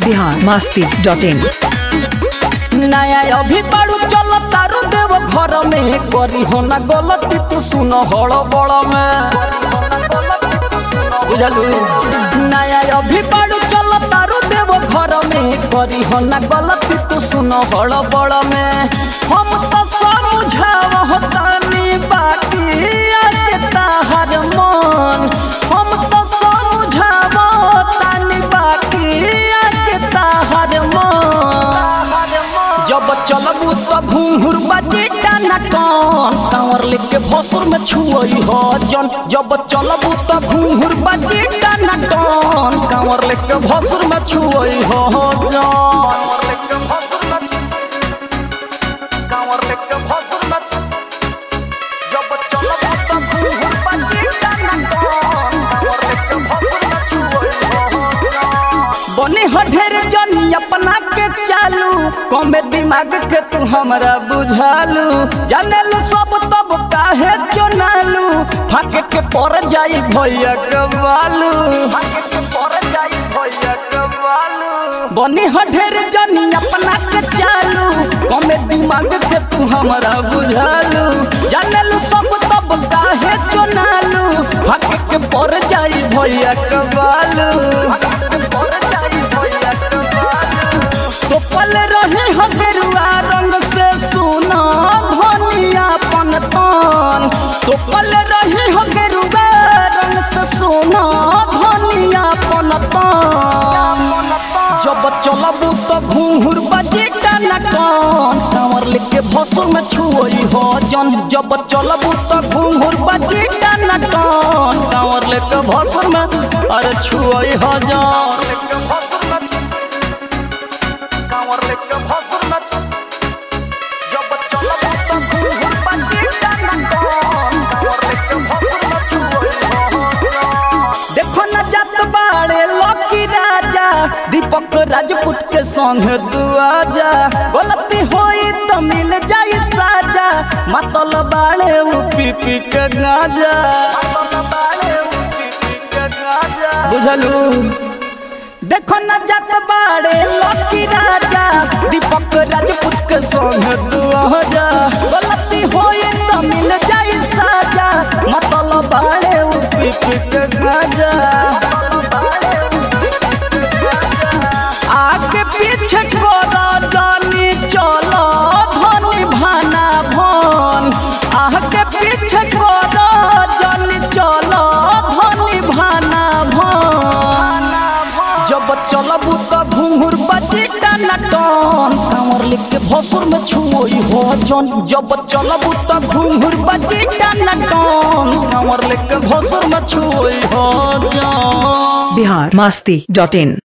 Bihar Masti dot in नया अभी बाड़ू चल तारू देव घर में करी हो ना गलती तू सुन हड़ बड़ में बुझलू नया अभी बाड़ू चल तारू देव घर में करी हो ना गलती तू सुन हड़ बड़ में हम तो समझाव तानी बाकी आके ताहर मन हम तो समझाव तानी बाकी आके ताहर मन जब चलबू त भूहुर बजे टाना कौन कांवर लेके भसुर में छुअई हो जन जब चलबू त भूहुर बजे टाना कौन कांवर लेके भसुर में छुअई हो जन कांवर लेके भसुर में जब चलबू त भूहुर बजे टाना कौन कांवर लेके भसुर में छुअई हो जन बने हो ढेर जनी अपना के चालू कमे दिमाग के तू हमरा बुझालू जानेलू सब तब काहे चुनालू फाके के पर जाई भैया कबालू फाके के पर जाई भैया कबालू बने हो ढेर जनी अपना के चालू कमे दिमाग के तू हमरा बुझालू जानेलू सब तब काहे चुनालू फाके के पर जाई भैया कबालू तो पल रहे हो गेरुआ रंग से सुना धनिया पनतन तो पल रहे हो गेरुआ रंग से सुना धनिया पनतन जब चलबू तो घूहुर बजे टाना कौन कांवर लेके भसुर में छुअई हो जन जब चलबू तो घूहुर बजे टाना कौन कांवर लेके भसुर में अरे छुअई हो जन कांवर लेके भसुर में जब चलबू तो घूहुर बजे टाना कौन कांवर लेके भसुर में छुअई हो जन देखो न जात बाड़े लकी राजा दीपक राजपूत के संग तू आजा गलती होई तो मिल जाई साजा मतल बाड़े उ पी पी के गाजा बुझलू देखो न जात बाड़े लकी राजा दीपक राजपूत के संग तू आजा गलती होई तो मिल जाई साजा मतल बाड़े उ पी पी के गाजा आगे पीछे कोरा जानी चलो धनी भाना भन आगे पीछे कोरा जानी चलो धनी भाना भन जब चलबू त घूंघुर बजे टाना टन कांवर लेके भसुर में छुओई हो जन जब चलबू त घूंघुर बजे टाना टन कांवर लेके भसुर में छुओई हो जन बिहार मास्ती डॉट इन